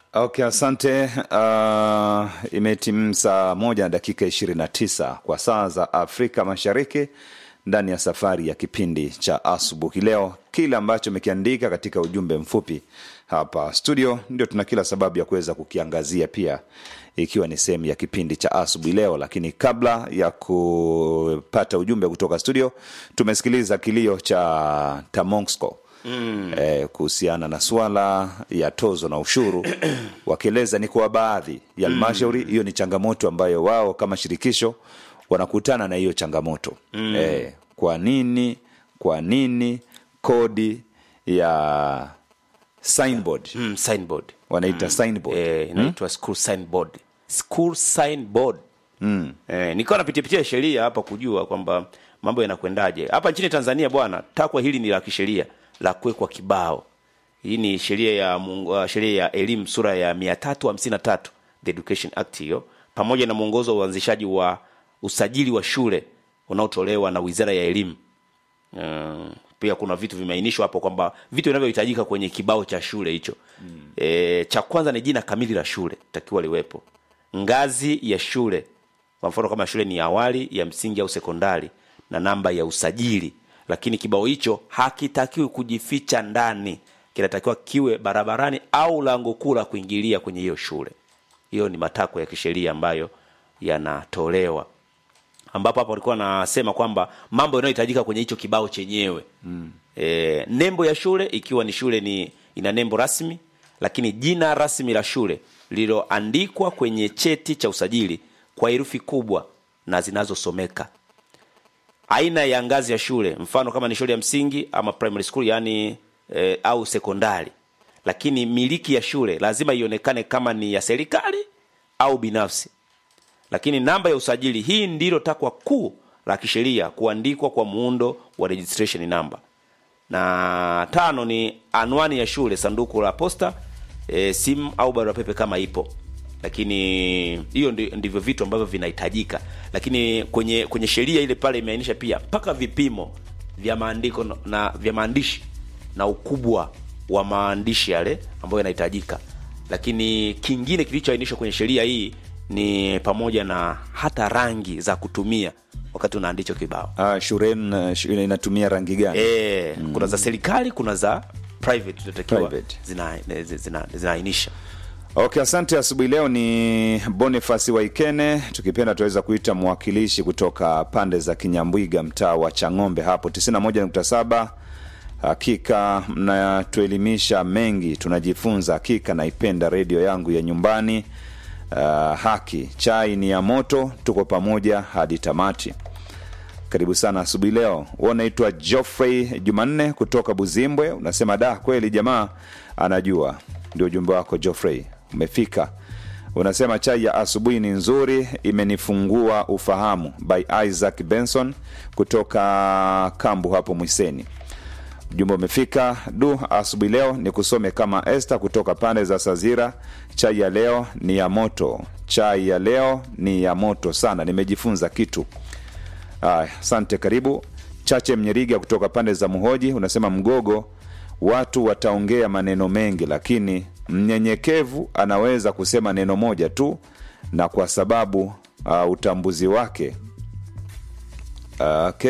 Okay, asante. Uh, imetimu saa moja na dakika ishirini na tisa kwa saa za Afrika Mashariki ndani ya safari ya kipindi cha asubuhi leo. Kile ambacho umekiandika katika ujumbe mfupi hapa studio ndio tuna kila sababu ya kuweza kukiangazia pia ikiwa ni sehemu ya kipindi cha asubuhi leo. Lakini kabla ya kupata ujumbe kutoka studio, tumesikiliza kilio cha Tamonsko mm. eh, kuhusiana na swala ya tozo na ushuru wakieleza ni kwa baadhi ya halmashauri hiyo ni changamoto ambayo wao kama shirikisho wanakutana na hiyo changamoto mm. eh, kwa nini kwa nini kodi ya signboard mm, signboard wanaita signboard eh, inaitwa school signboard school signboard mm. eh, nikawa napitiapitia sheria hapa kujua kwamba mambo yanakwendaje hapa nchini Tanzania bwana takwa hili ni la kisheria la kuwekwa kibao hii ni sheria ya muongo- uh, sheria ya elimu sura ya 353 the education act hiyo pamoja na mwongozo wa uanzishaji wa usajili wa shule unaotolewa na wizara ya elimu Mm, pia kuna vitu vimeainishwa hapo kwamba vitu vinavyohitajika kwenye kibao cha shule hicho mm. e, cha kwanza ni jina kamili la shule takiwa liwepo ngazi ya shule kwa mfano kama shule ni ya awali ya msingi au sekondari na namba ya usajili lakini kibao hicho hakitakiwi kujificha ndani kinatakiwa kiwe barabarani au lango kuu la kuingilia kwenye hiyo shule hiyo ni matakwa ya kisheria ambayo yanatolewa ambapo hapo walikuwa nasema kwamba mambo yanayohitajika kwenye hicho kibao chenyewe mm. e, nembo ya shule ikiwa ni shule ni ina nembo rasmi lakini jina rasmi la shule lililoandikwa kwenye cheti cha usajili kwa herufi kubwa na zinazosomeka aina ya ngazi ya shule mfano kama ni shule ya msingi ama primary school yani e, au sekondari lakini miliki ya shule lazima ionekane kama ni ya serikali au binafsi lakini namba ya usajili hii ndilo takwa kuu la kisheria kuandikwa kwa muundo wa registration number na tano ni anwani ya shule sanduku la posta e, simu au barua pepe kama ipo lakini hiyo ndi- ndivyo vitu ambavyo vinahitajika lakini kwenye kwenye sheria ile pale imeainisha pia mpaka vipimo vya maandiko na- na vya maandishi na ukubwa wa maandishi yale ambayo yanahitajika lakini kingine kilichoainishwa kwenye sheria hii ni pamoja na hata rangi za kutumia wakati unaandisha kibao ah, shuleni uh, shule inatumia rangi gani e, mm. kuna za serikali kuna za private zinatakiwa Private. zinaainisha zina, zina zinaainisha. okay asante asubuhi leo ni bonifasi waikene tukipenda tunaweza kuita mwakilishi kutoka pande za kinyambwiga mtaa wa chang'ombe hapo 91.7 hakika mnatuelimisha mengi tunajifunza hakika naipenda redio yangu ya nyumbani uh, haki chai ni ya moto tuko pamoja hadi tamati karibu sana asubuhi leo Wewe unaitwa joffrey jumanne kutoka buzimbwe unasema da kweli jamaa anajua ndio ujumbe wako joffrey umefika unasema chai ya asubuhi ni nzuri imenifungua ufahamu by isaac benson kutoka kambu hapo mwiseni ujumbe umefika du asubuhi leo ni kusome kama este kutoka pande za sazira chai ya leo ni ya moto chai ya leo ni ya moto sana nimejifunza kitu Aya, asante karibu chache mnyeriga kutoka pande za muhoji unasema mgogo watu wataongea maneno mengi lakini mnyenyekevu anaweza kusema neno moja tu na kwa sababu uh, utambuzi wake uh, okay.